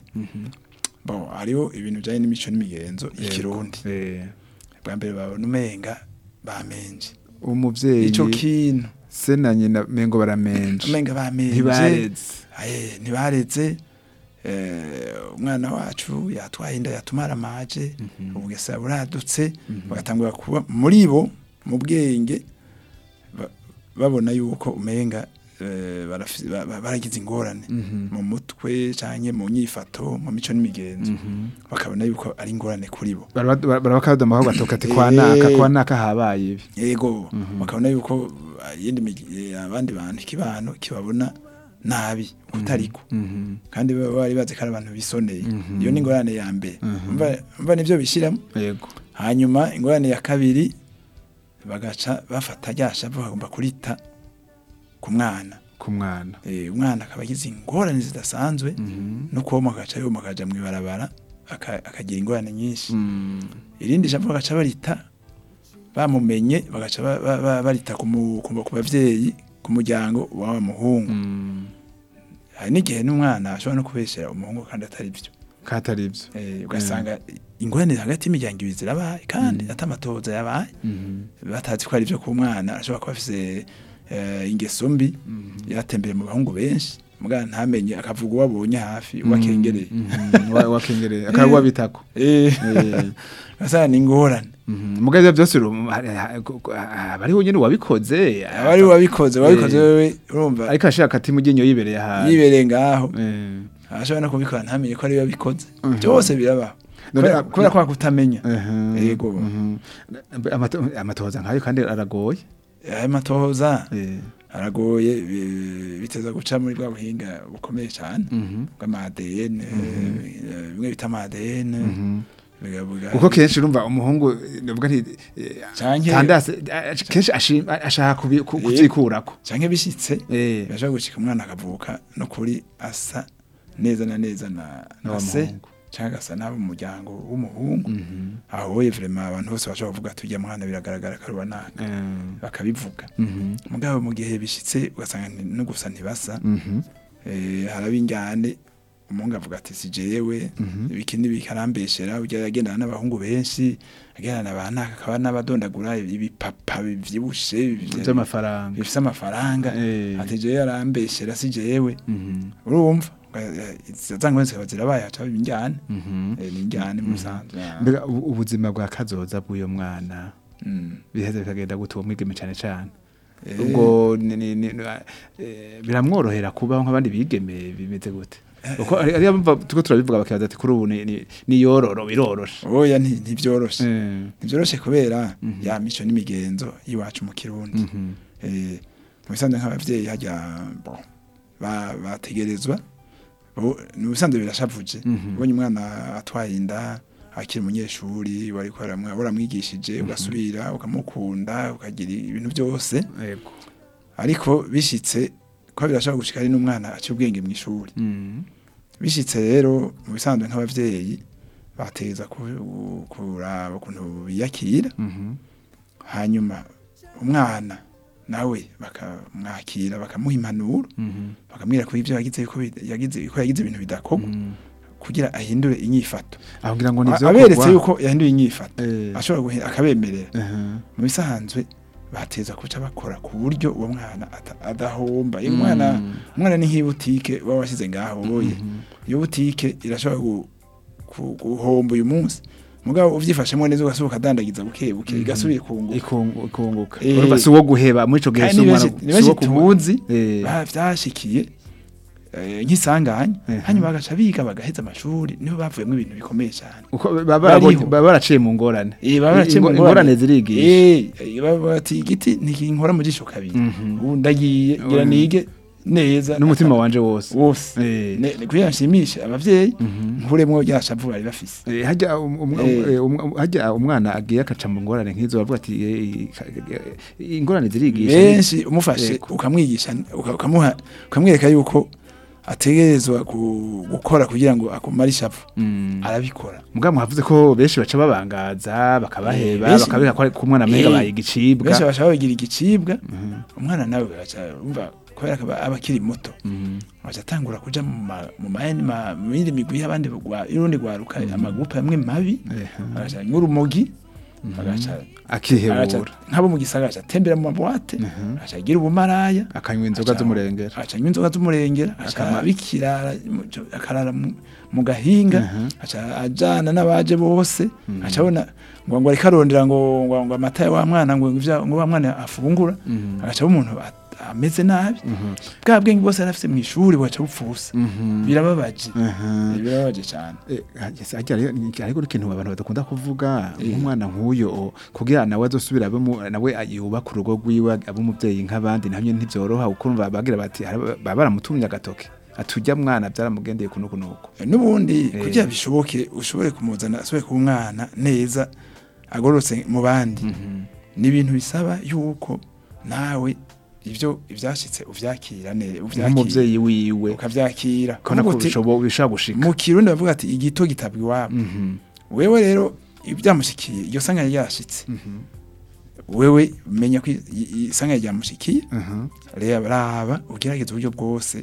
bon hariho ibintu bijanye n'imico n'imigenzo y'ikirundi Eh, bwa mbere babona umenga bamenje umuvyeyi ico kintu se na nyina mengo baramenje umenga bamenje ntibareze Aye, ntibareze eh, umwana wacu yatwaye inda yatumara amaje ubugesa buradutse bagatangura kuba muri bo mu bwenge ba- babona yuko umenga eh, barafi- ba- ba- baragize ingorane Mhm. mu mutwe canke mu nyifato mu mico n'imigenzo bakabona yuko ari ingorane kuri bo barabakadoma aho batoka ati kwa naka kwa naka habaye ibi yego bakabona yuko ah, iyindi migi- eh, abandi bantu ikibano kibabona nabi kutariko Mhm. kandi baba bari bazi ko ari abantu bisoneye Mhm. iyo ni ingorane ya mbere Mhm. Umva- umva nivyo bishiramo yego hanyuma ingorane ya kabiri bagaca bafata rya shavu bagomba kurita ku mwana ku mwana Eh, umwana akaba agize ingorane zidasanzwe Mhm. no kuba agaca yoma akaja mw'ibarabara aka- akagira ingorane nyinshi Mm. irindi shavu bagaca barita bamumenye bagaca ba- ba- ba- barita ku mu- ku ku bavyeyi ku muryango w'aba muhungu Mm. hari n'igihe n'umwana ashobora no kubeshera umuhungu kandi atari byo katari ivyo Eh, ugasanga ingorane hagati y'imiryango ibiri zirabaye kandi atamatoza yabaye Mhm. batazi ko ari byo ku mwana ashobora kuba afise eh, ingeso mbi yatembeye mu bahungu benshi mugana ntamenye akavuga uwo abonye hafi uwakengereye Mhm. Wa- wakengereye akaba wabitako Eh, Eh. ugasanga ni ingorane Mhm. mugabe ivyo byose uru- hari- ha- ku- ku- aba ariho nyene wabikoze aba ari wabikoze wabikoze Eh. wewe urumva ariko ashaka ati mugenyo yibereye ahantu yibereye ngaho Eh. ashobora no kubikora ntamenye ko ari we wabikoze Mhm. byose birabaho None- Kubera- kubera kwa kutamenya Mhm. Yego. Mhm. Amato- amatohoza nkayo kandi aragoye ayo matohoza Eh. aragoye bi- biteza guca muri bwa buhinga bukomeye cyane Mhm. bw'amadn bimwe bita amadn Mhm. bigabuga kuko kenshi urumva umuhungu navuga nti eh, Canke- tandase eh, kenshi ashima- ashaka kubi- ku- kuvyikurako canke bishitse Eh. birashobora gushika umwana akavuka no kuri asa neza na neza na Na na wa se muhungu. canke agasa n'abo mu muryango w'umuhungu Mhm. aho ye vraiment abantu bose bashobora kuvuga ati ujya mwana biragaragara ko ari uwa naka Eh. bakabivuga Mhm. mugabo mu gihe bishitse ugasanga nti- no gusa ntibasa Mhm. eh, haraba injyane umuhungu avuga ati si jewe Mhm. ibiki n'ibiki arambeshera ujya agendana n'abahungu benshi agendana ba naka akaba n'abadondagura ibipapa bivyibushe bivye- vy'amafaranga bifise amafaranga Eh. ati jewe arambeshera si jewe Mhm. urumva zangwe zikaba zirabaye haca haba injyane Mhm. Eh, ni injyane mu busanzwe mbega ubu- ubuzima bwa kazoza bw'uyo mwana Mm. biheze bikagenda gute uwo mwigeme cane cane Eh, ubwo ni- ni- ni- eh, biramworohera kubaho nk'abandi bigeme bimeze gute uko ari ari bumva tuko turabivuga bakibaza ati kuri ubu ni ni- ni yororo biroroshe oya nti- ntivyoroshe Eh. ntivyoroshe kubera Mhm. ya mico n'imigenzo y'iwacu mu kirundi Mhm. Eh, mu bisanzwe nk'abavyeyi hajya bon ba- bategerezwa bo- ni bisanzwe birashavuje Mhm. ubonye umwana atwaye inda akiri umunyeshuri wari waramwigishije ugasubira ukamukunda ukagira ibintu byose yego ariko bishitse ko birashobora gushika ari n'umwana aciye ubwenge mu ishuri Mhm. bishitse rero mu bisanzwe nk'abavyeyi bateza ku- kuraba ukuntu biyakira Mhm. hanyuma umwana nawe bakamwakira bakamuha impanuro Mhm. bakamwira ko ibyo yagize ko bi- yagize ko yagize ibintu bidakorwa Mhm. kugira ahindure inyifato aho ngira ngo ni A- vyo aberetse korwa. yuko yahinduye inyifato Eh. ashobora guhe- akabemerera Mhm. mu bisanzwe bateza kuca bakora ku buryo uwo mwana ata- adahomba iyo Mm. umwana umwana ni nk'ibutike baba washyize ngaho woye Mhm. iyo butike irashobora gu- ku- guhomba uyu munsi mugabo uvyifashemo neza ugasohoka adandagiza buke buke Mhm. igasubiye kunguka Ikungu- ikunguka Eh. urumva si uwo guheba muri ico gihe kandi si ni umwana benshi ni si uwo benshi kumu- tubuzi Eh. ba- vyashikiye eh, nk'isanganya Mhm. hanyuma bagaca biga bagaheza amashuri niho bavuyemo ibintu bikomeye cyane uko baba barabonye- Bariho. baba baraciye mu ngorane Eh, baba baraciye mu Ingo- ngorane. ingorane zirigisha Eh, eh, baba bati igiti ntikinkora mu jisho kabiri Mhm. ubu ndagiye ngira Mhm. nige neza n'umutima wanje wose wose Eh. Ne- ne- kugira nshimishe abavyeyi Mhm. nkuremwo rya shavu bari bafise Eh, hajya um- um- Eh. eh, um- hajya umwana agiye akaca mu ngorane nk'izo bavuga ati eh, ka- eh, ingorane zirigisha benshi umufashe Yego. ukamwigisha uka- ukamuha ukamwereka yuko ategerezwa gu- gukora kugira ngo akumare ishavu Mm. arabikora mugabo mwavuze ko benshi baca babangaza bakabaheba Eh, benshi- bakabika ko ko umwana amenga Eh, baye igicibwa benshi bashaka bagira igicibwa Mhm. umwana nawe agaca umva kubera ko aba aba akiri muto Mhm. agaca atangura kuja mu ma- mu mayandi ma- mu yindi migwi y'abandi gwa- y'urundi rwaruka amagurupe amwe mabi Eh, agaca nk'urumogi agaca agaca- akihebura nk'abo mu gisagara agaca atembera mu mabuwate Mhm. agaca agira ubumaraya akanywa inzoga Aca- z'umurengera aca anywa inzoga z'umurengera aca Akama- abikirara mu- cyo- akarara mu- mu gahinga Mhm. aca ajana n'abaje bose aca abona ngo ngo ariko arondera ngo ngo ngo amata ya wa mwana ngo ivya ngo wa mwana afungura Mhm. agaca aba umuntu at- ameze nabi Mhm. bwa bwenge bwose yari afise mu ishuri bugaca bupfusa Mhm. birababaje Mhm. birababaje cyane Eh, hageze- hajya rero ni- ariko ikintu abantu badakunda kuvuga Eh. nk'umwana nk'uyo kugira nawe azosubira abe mu- nawe yubaka urugo rwiwe abe umuvyeyi nk'abandi nabyo ntivyoroha kuko urumva bagira bati "Hari- baba baramutumye agatoke atujya mwana byaramugendeye kuno kunuko Eh, n'ubundi Eh. kugira bishoboke ushobore kumuzana asubire kuba umwana neza agororotse mu bandi ni ibintu bisaba yuko nawe ibyo ibyashitse uvyakira neza nk'umuvyeyi wiwe ukavyakira kona ko Kuvuga uti, bishobo- bishobora gushika mu kirundi bavuga ati igito gitabwa iwabo Mhm. wewe rero ibyamushikiye iryo sanga ryashitse Mhm. wewe menya ko i- i- isanga ryamushikiye Mhm. reba raba ugerageza uburyo bwose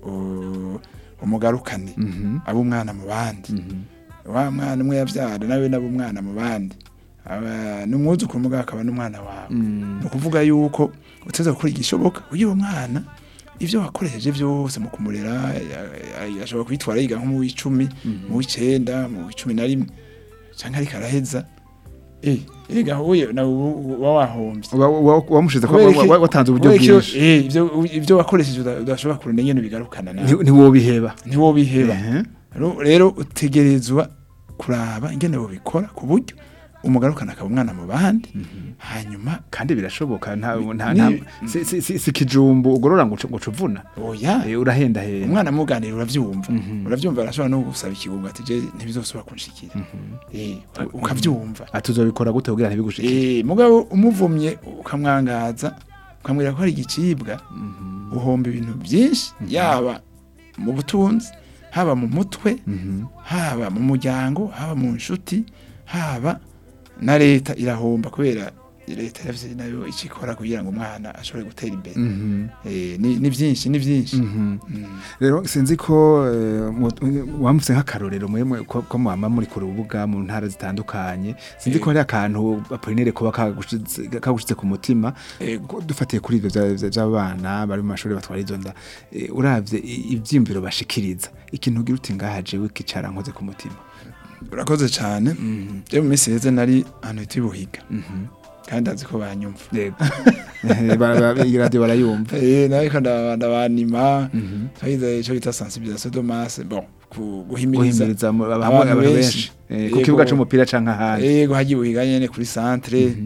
u- umugarukane Mhm. abe umwana mu bandi Mhm. wa mwana umwe yavyara nawe nabe umwana mu bandi Aba- n'umwuzukuru mugabo akaba n'umwana wawe Mm. ni ukuvuga yuko uteza gukora igishoboka kugira uwo mwana ivyo wakoresheje vyose mu kumurera ya- ya- ashobora kwitwara yiga nko mu w'icumi mu w'icenda mu w'icumi na rimwe canke ariko araheza eh ega huye nawe uba wahombye Wa- wa- wamushize ko Kubera iki- wa- watanze uburyo kubera iki- bwinshi eh, ivyo ivyo wakoresheje uda- udashobora kurunda nyene bigarukana nawe Nti- ntiwobiheba ntiwobiheba Ehe. Ro- rero utegerezwa kuraba ingene bobikora ku buryo umugarukana akaba umwana mu bandi hanyuma kandi birashoboka nta nta Ni- nta- si- si si- si kijumbu ugorora ngo ucu- ngo cuvuna oya Eh, urahenda henda umwana muganira uravyumva Mhm. uravyumva arashobora no gusaba ikigungo ati je ntibizosubira kunshikira eh ukavyumva atuzobikora gute kugira ntibigushikire eh mugabo umuvumye ukamwangaza ukamwira ko ari igicibwa uhomba ibintu byinshi yaba mu butunzi haba mu mutwe Mhm. haba mu muryango haba mu nshuti haba na leta irahomba kubera leta yavye nayo ikikora kugira ngo umwana ashobore gutera imbere Mhm. eh ni ni byinshi ni byinshi Mhm. Mm. rero sinzi ko eh, mu- wamutse nk'akarorero mwemwe ko ko mwama muri ku rubuga mu ntara zitandukanye sinzi ko hari akantu apolinere kuba kagushitse kagushitse ku mutima Ego. Ko dufatiye kuri ivyo vya- vya- vy'abana bari mu mashuri batwara izo nda eh, uravye i- ivyiyumviro bashikiriza ikintu ugira uti ngaha jewe kicara nkoze ku mutima urakoze cyane je mu minsi heze nari ahantu hita ibuhiga Mhm. kandi azi ko banyumva yego Eh, ba- ba- iyi radio barayumva eh nariko ndaba- ndabanima Mhm. twagize ico bita sensibilisation de masse bon ku- guhimiriza guhimiriza mu- abantu abantu abantu benshi. benshi Eh, ku Yego. kibuga c'umupira canke ahandi yego hagiye ibuhiga nyene kuri centre Mhm.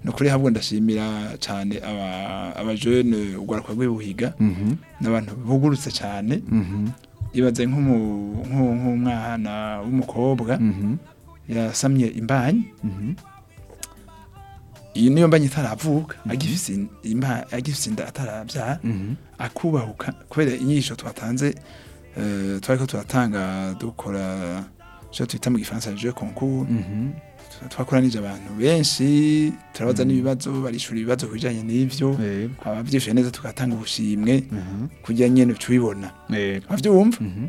nukuri habwo ndashimira cyane aba abajene ugwaruka rw'ibuhiga Mhm. n'abantu bugurutse cyane Mhm. ibaze nk'umu- nk'u- nk'umwana w'umukobwa Mhm. yasamye imbanyi Mhm. iyi niyo mbanyi itaravuka agifise in- imba- agifise inda atarabyara Mhm. akubahuka kubera inyigisho twatanze eh, twariko turatanga dukora icyo twita mu gifaransa jeu concours Mhm. twakoranije abantu benshi turabaza n'ibibazo barishura ibibazo ku bijanye n'ivyo Yego. abavyishuye neza tugatanga ubushimwe Mhm. kugira nyene tubibona Yego. avyumva Mhm.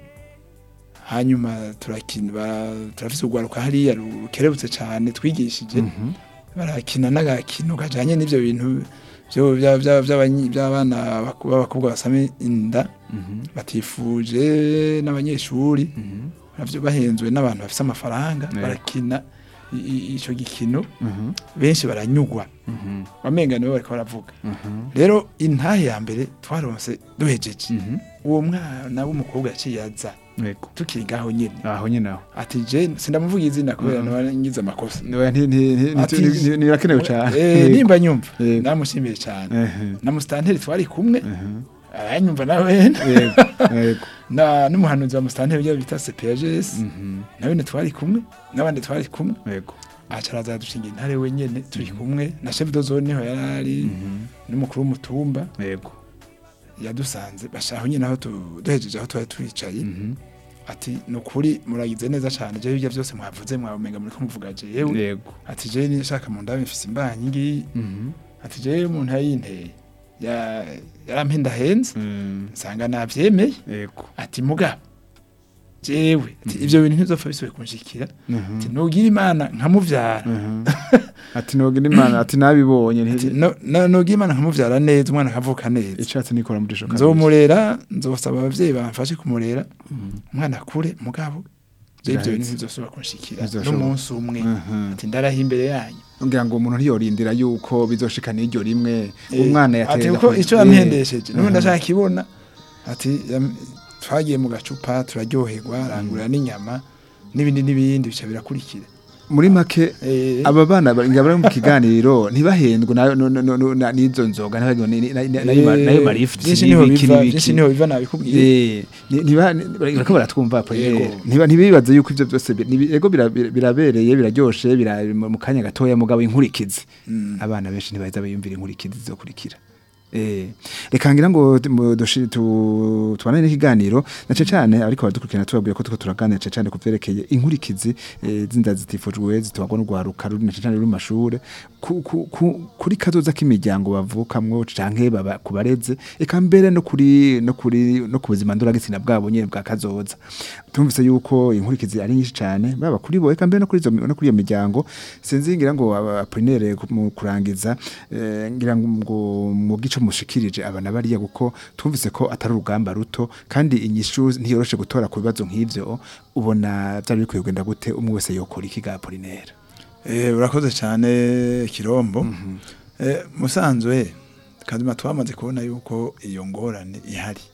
hanyuma turakina ba- turafise urwaruka hariya rukerebutse cane twigishije Mhm. barakina n'agakino kajanye n'ivyo bintu vyo- vya- vya- vy'abanyi- vy'abana baku- b'abakobwa basame inda Mhm. batifuje n'abanyeshuri Mhm. navyo bahenzwe n'abantu bafise amafaranga Yego. barakina i- i- ico gikino Mhm. benshi baranyugwa Mhm. wamenga nibo bariko baravuga Mhm. rero intahe ya mbere twaronse duhejeje Mhm. uwo mwana w'umukobwa yaciye aza Yego. tukiri ngaho nyene aho nyine aho ati je sindamuvuga izina kubera Mhm. nawe ngize amakosa Oya, nti- nti- nti- Ati- nti- nti- nibirakenewe cyane Eh, Yego. nimba nyumva Yego. ndamushimiye cyane Ehe. na musitanteri twari kumwe Ehe. aranyumva nawe Yego. Yego. na n'umuhanuzi wa musitanteri ujya bita CPGS Mhm. nawe ne twari kumwe n'abandi twari kumwe Yego. acaraza dushinga intare wenyene turi kumwe na chef de zone niho yarari Mhm. n'umukuru w'umutumba Yego. yadusanze bashaho nyine aho tu- duhejeje aho twari twicaye Mhm. ati ni ukuri muragize neza cyane jewe ibyo byose mwavuze mwamenga muri kumuvuga jewe Yego. ati jewe nishaka mu ndabe mfise imbanyi ngiyi Mhm. ati jewe umuntu yayinteye ya yarampenda henze Mm. nsanga navyemeye Yego. ati mugabo jewe ati ivyo bintu ntizopfa bisubiye kunshikira Mhm. ati nugira imana nkamuvyara Mhm. ati nogira imana ati nabibonye ati nti- no- no- nugira imana nkamuvyara neza umwana akavuka neza icatsi nikora muri jisho nzomurera nzosaba abavyeyi bamfashe kumurera Mhm. umwana akure mugabo jewe ivyo bintu Biraheze. ntizosubira kunshikira Ntizoshoboka. n'umunsi umwe Mhm. ati ndarahi imbere yanyu ngira ngo umuntu ntiyorindira yuko bizoshika n'iryo rimwe Eh, umwana ati yateza uko ku- ico Eh, yampendesheje n'ubundi Mhm. ashaka kibona ati yam- twagiye mu gacupa turaryoherwa arangurira n'inyama n'ibindi n'ibindi bica birakurikira muri make Eh, aba bana bari bari mu kiganiro ntibahendwe nayo no- no- no- na- n'izo nzoga n'abagiwe ni- ni- na- nayo ma- eh, nayo marifuti byinshi niho n'ibiki biva n'ibiki. byinshi niho biva nabikubwiye Eh, ni- ntiba- ni- bariko baratwumva po, Yego. eh, ntiba- ntibibaze yuko ivyo byose bi- nibi- ego bira- bira- birabereye biraryoshe bira mu mu kanya gatoya mugabo inkurikizi Mm. abana benshi ntibaheza biyumvira inkurikizi zizokurikira Eh, reka ngira ngo mu- dushi- tu- tubanane n'ikiganiro na cane cane ariko badukurikirana tubabwira ko turiko turaganira cane cane ku vyerekeye inkurikizi eh, z'inda zitifujwe zitwarwa n'urwaruka ruri na cane cane ruri mu mashure ku- ku- ku- kuri kazoza k'imiryango bavukamwo canke baba- ku bareze eka mbere no kuri no kuri no ku buzima ndoragitsina bwabo nyene bwa kazoza tumvise yuko inkurikizi ari nyinshi cane baba kuri bo eka mbere no kuri izo no kuri iyo miryango sinzi ngira ngo aprinere mu kurangiza eh, ngira ngo mu gico mushikirije abana bariya kuko twumvise ko atari urugamba ruto kandi inyishu ntiyoroshe gutora ku bibazo nk'ivyo ubona byari bikwiye kugenda gute umwe wese yokora iki ga Apollinaire Eh, urakoze cyane kirombo Eh, musanzwe kazima twamaze kubona yuko iyo ngorane ihari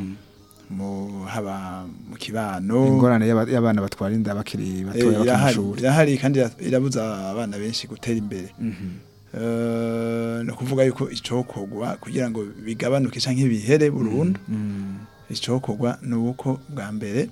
mu haba mu kibano ingorane y'aba- y'abana batwara inda bakiri Eh, batoya bakiri mu irahari shuri irahari kandi ira- irabuza abana benshi gutera imbere Eh, ni ukuvuga yuko icokogwa kugira ngo bigabanuke canke bihere burundu Mm. icokogwa ni uko bwa mbere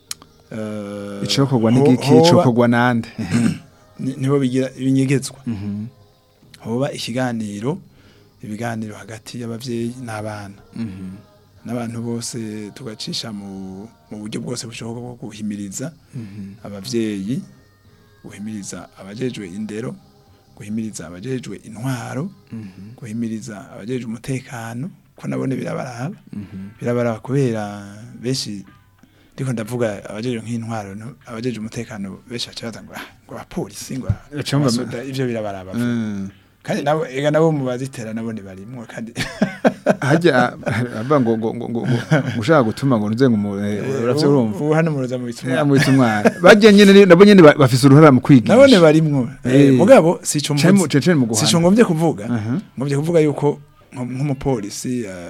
eh, icokorwa ho- n'igiki hoba- icokorwa nande ni- nibo bigira ibinyegezwa Mhm. hoba ikiganiro ibiganiro hagati y'abavyeyi n'abana Mhm. n'abantu bose tugacisha mu mu buryo bwose bushoboka bwo guhimiriza Mhm. abavyeyi guhimiriza abajejwe indero guhimiriza abajejwe intwaro Mhm. guhimiriza abajejwe umutekano ko nabone birabaraba Mhm. birabaraba kubera benshi ndiko ndavuga abajejwe nk'intwaro no- abajejwe umutekano benshi baca baza ngo "Ah, ngo abapolisi ngo Baca bumva- abasoda", ivyo birabaraba Mm. kandi nabo ega nabo mu bazitera nabone barimwo kandi hajya avuga ngo ngo ngo ngo ngo ushaka gutuma ngo ntuze ngo umu- eh, uravyo urumva ubu hano muroza mu bituma yamwita umwana bajya nyene ni- nabo nyene ba- bafise uruhara mu kwigisha nabone barimwo Eh. Eh, mugabo sico Cari mu- mvuze cari mu guhana. sico ngombye kuvuga Aha. ngombye kuvuga yuko nko- nk'umupolisi eh,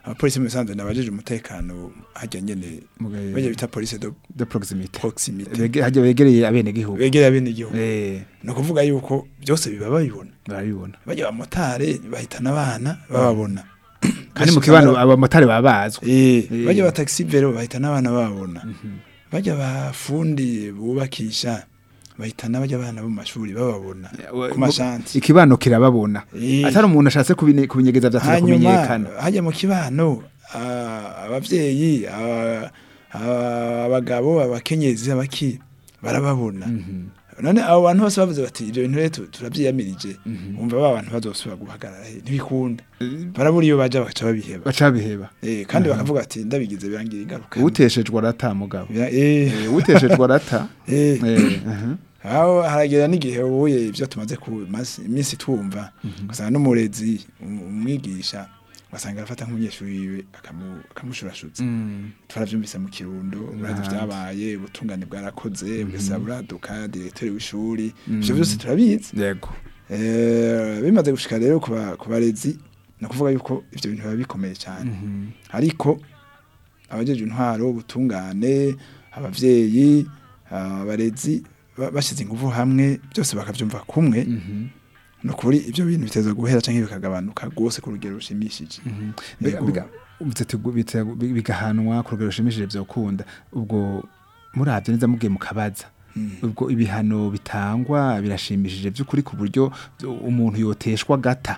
abapolisi mu bisanzwe nabajeje umutekano hajya nyene bajya bita police de de proximité proximité Bege- hajya begereye abene gihugu begera bene igihugu eh ni ukuvuga yuko byose biba babibona barabibona bajya abamotari bahitana abana bababona kandi mu kibano abamotari baba bazwi Eh, Eh. bajya ba taxi vero bahitana abana bababona bajya bafundi bubakisha bahitana bajya abana bo mu mashuri bababona ku mashanti ikibano kirababona Eh. atari umuntu ashatse kubine- kubinyegeza vyateza hanyuma kumenyekana hajya mu kibano ah, abavyeyi ah, ah, abagabo abakenyezi abaki barababona none abo bantu bose bavuze bati ibyo bintu rero tu- turavyiyamirije umva ba bantu bazosubira guhagarara he ntibikunda barabura iyo baja bagaca babiheba baca biheba Eh, kandi bakavuga ati ndabigize birangira ingaruka uteshejwe arata mugabo Bira- eh, Eh, uteshejwe arata eh. Eh, aha. aho haragera n'igihe ubuye ibyo tumaze ku masi- iminsi twumva ugasanga n'umurezi um- umwigisha ugasanga arafata nk'umunyeshuri wiwe akamu- akamushurashutsa Mm. twaravyumvise mu kirundo urazi N'ahandi. vyabaye ubutungane bwarakoze bugasa buraduka diregiteri w'ishuri ivyo vyose turabizi yego Eh, bimaze gushika rero ku ba- ku barezi ni ukuvuga yuko ivyo bintu biba bikomeye cyane ariko abajeje intwaro ubutungane abavyeyi abarezi ba- bashize ingufu hamwe byose bakavyumva kumwe ni ukuri ivyo bintu biteza guhera canke bikagabanuka rwose ku rugero rushimishije Biga- Ego. biga- uvuze ati gu- bite- bi- bigahanwa ku rugero rushimishije vyokunda ubwo muravye neza mugiye mukabaza ubwo ibihano bitangwa birashimishije by'ukuri ku buryo umuntu yoteshwa gata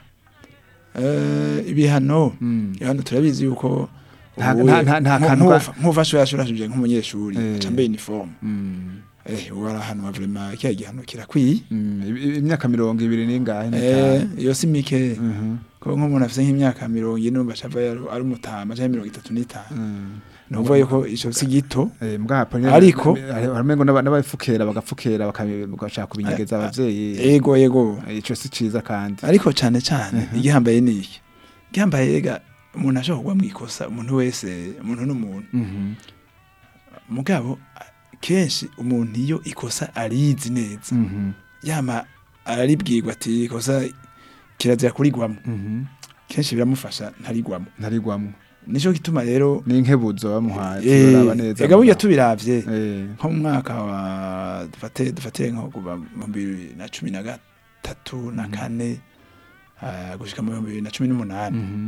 Eh, ibihano Mm. ibihano turabizi yuko Nta- ubuye- nta- nta- nta nku- kantu nkuva- ka- nk'ufashwe yashurashije nk'umunyeshuri Eh. cambaye uniforme Mm. eh ubu arahanwa vraiment kiya gihano kirakwiye Mm. I- i- imyaka mirongo ibiri n'ingahe eh n'itanu iyo si mike Mhm. ko nk'umuntu afite nk'imyaka mirongo ine numva ashava yari- ari umutama canke mirongo itatu n'itanu Mm. ni ukuvuga yuko ico si gito Eh, mbwa Apolline- Ariko- hari- haramengo n'aba- n'abapfukera bagapfukera baka- bagashaka kubinyegeza abavyeyi ego yego ico si ciza kandi ariko cane cane igihambaye ni iki igihambaye ega umuntu ashobora kugwa mwikosa umuntu wese umuntu n'umuntu Mhm. mugabo kenshi umuntu iyo ikosa arizi neza Mhm. yama araribwirwa ati ikosa kirazira kurigwamo Mhm. kenshi biramufasha ntarigwamo ntarigwamwo nico gituma rero n'inkebuzo bamuhaye eh, turaba neza ega burya tubiravye Eh, nko mu mwaka wa dufate dufate nko kuva mu bibiri na cumi na gatatu na kane ah, gushika mu bihumbi bibiri na cumi n'umunani mhm.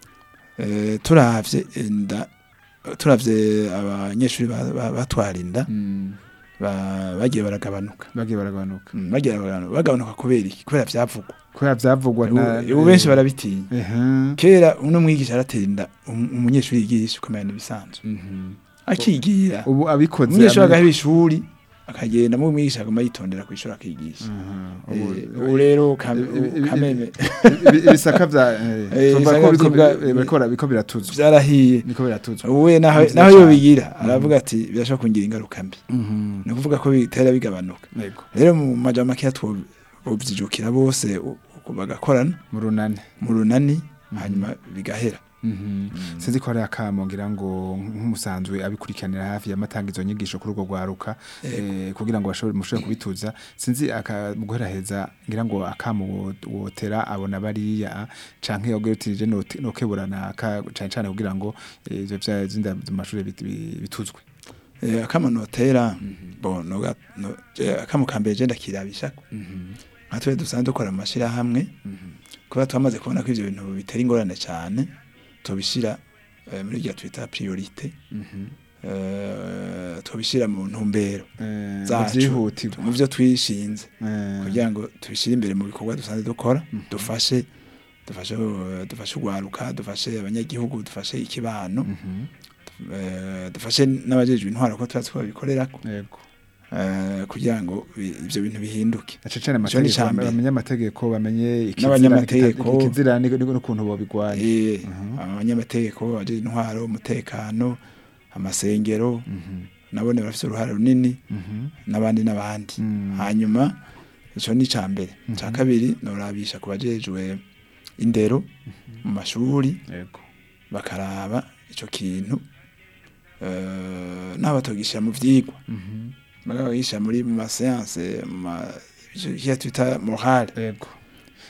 Eh, turavye inda turavye abanyeshuri ba- ba- batwara inda Mm. ba- bagiye baragabanuka bagiye baragabanuka Mm, bagiye baragabanuka bagabanuka kubera iki kubera vyavugwa kubera vyavugwa na- ubu ubu benshi barabitinya Ehe. kera uno mwigisha aratera inda um- umunyeshuri yigisha ukamenya n'ibisanzwe Mhm. akigira ubu abikoze umunyeshuri abi- agaheba ishuri akagenda mu mwigisha aguma yitondera ku ishuri akigisha Mhm. Eh, Ubu- ubu rero kam- ibi- ibi- kameme ibi- ibisaka vya eh, Eh, tumva ibisaka ko biriko- vyibwa- eh, biriko bara- biriko biratuzwa vyarahiye niko biratuzwa uwe naho Ni vyiza naho cane. yobigira aravuga ati birashobora kungira ingaruka mbi Mhm. ni ukuvuga ko bitera bigabanuka Yego. rero mu majambo makeya twovyijukira bose u- u- bagakorana mu runani mu runani hanyuma bigahera Mhm. sinzi ko hari akamo ngira ngo nk'umusanzwe abikurikiranira hafi yamatanga izo nyigisho kuri urwo rwaruka eh, kugira ngo bashobore mushobore kubituza sinzi aka mu guheraheza ngira ngo akamo wo- wotera abona bariya canke yogerutirije nokeburana aka cane cane kugira ngo eh, ivyo vya zinda mu mashuri bit- bi- bituzwe Eh, akamo notera bo noga no, je, akamo kambere je ndakirabishako nka twe dusanzwe dukora mu mashirahamwe kuba twamaze kubona ko ivyo bintu bitera ingorane cane tubishira eh, muri rya twita priorite eh, tubishira mu ntumbero Eh, zacu vyihutirwa mu vyo twishinze Eh, kugira ngo tubishire imbere mu bikorwa dusanzwe dukora dufashe dufashe eh, dufashe ugwaruka dufashe abanyagihugu dufashe ikibano mhm. eh, dufashe n'abajejwe intwaro ko turatse ko babikorerako yego eh, kugira ngo bi- ivyo bintu bihinduke na cane Ico ni amategeko ica mbere. bamenye amategeko bamenye ikizira N'abanyamategeko. n'ikita- ikizira ni- ni- n'ukuntu bobigwanya Eh, Mhm. abanyamategeko abajejwe intwaro umutekano amasengero Mhm. nabone barafise uruhare runini Mhm. n'abandi n'abandi Mm. hanyuma ico ni ca mbere ca kabiri norabisha ku bajejwe indero mu mashuri yego bakaraba ico kintu eh, n'aho batogisha mu vyigwa Mhm. bagagisha muri mu maseanse mu ma ico twita morale yego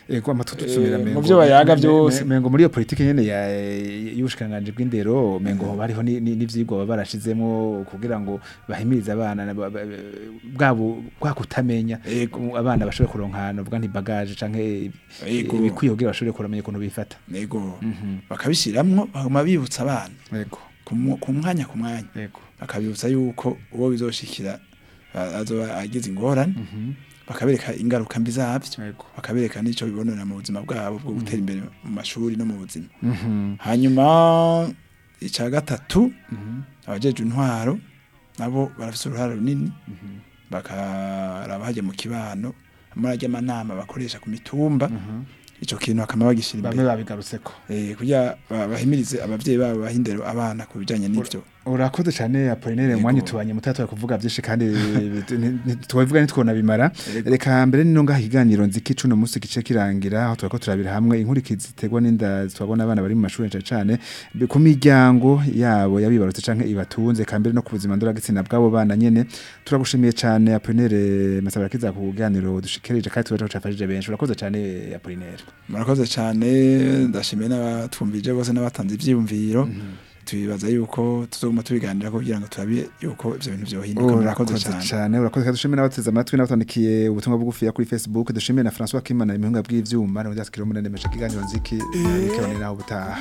Ego amatwi tusubira Eh, mengo. mu vyo bayaga me- vyose. me- mengo muri iyo politike nyene ya y'ubushikanganje bw'indero mengo hoba hariho ni- ni- n'ivyigwa baba barashizemo kugira ngo bahimirize abana na- ba- ba- bwabo bwa kutamenya Ego. abana bashobore kuronka ahantu vuga nti bagage canke Ego. ibikwiye kugira bashobore kuramenya ukuntu bifata nego bakabishiramwo baguma bibutsa abana ego ku mu- ku mwanya ku mwanya ego bakabibutsa yuko uwo bizoshikira a- azoba agize ingorane bakabereka ingaruka mbi zavyo ego bakabereka n'ico bibonera mu buzima bwabo bwo gutera imbere mu mashuri no mu buzima Mhm. hanyuma ica gatatu abajeje intwaro nabo barafise uruhare runini bakaraba hajya mu kibano amara amanama bakoresha ku mitumba ico kintu bakama bagishira bamwe imbere babigarutseko eh kugira ba- bahimirize abavyeyi babo bahindero abana ku bijanye n'ivyo urakoze cyane Apollinaire Yego. umwanya utubanye mutatu kuvuga byinshi kandi tubavuga ntitwona bimara Yego. reka mbere nino ngaha ikiganiro nziki cuno munsi gice kirangira aho turako turabira hamwe inkurikizi ziterwa n'inda twabona abana bari mu mashuri cyane cyane be- ku miryango yabo yabibarutse canke ibatunze kambere no ku buzima ndoragitsina bw'abo bana nyene turagushimiye cyane Apollinaire masabara kiza ku kiganiro dushikirije kandi turaje cafashije benshi urakoze cyane Apollinaire murakoze cyane ndashimiye n'abatwumvije bose n'abatanze ivyiyumviro tubibaza yuko tuzoguma tubiganira kugira ngo turabe yuko ivyo bintu vyohinduka murakoze urakoze cyane cyane urakoze kandi dushimiye n'abateze amatwi n'abatandikiye ubutumwa bugufi kuri Facebook dushimiye na François Kimana imihunga bw'ivyuma n'undi asikira umunene mesha kiganiro nziki nikabone naho butaha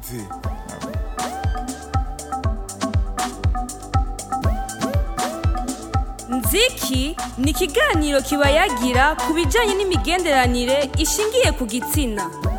nziki ni ikiganiro kiba yagira ku bijyanye n'imigenderanire ishingiye ku gitsina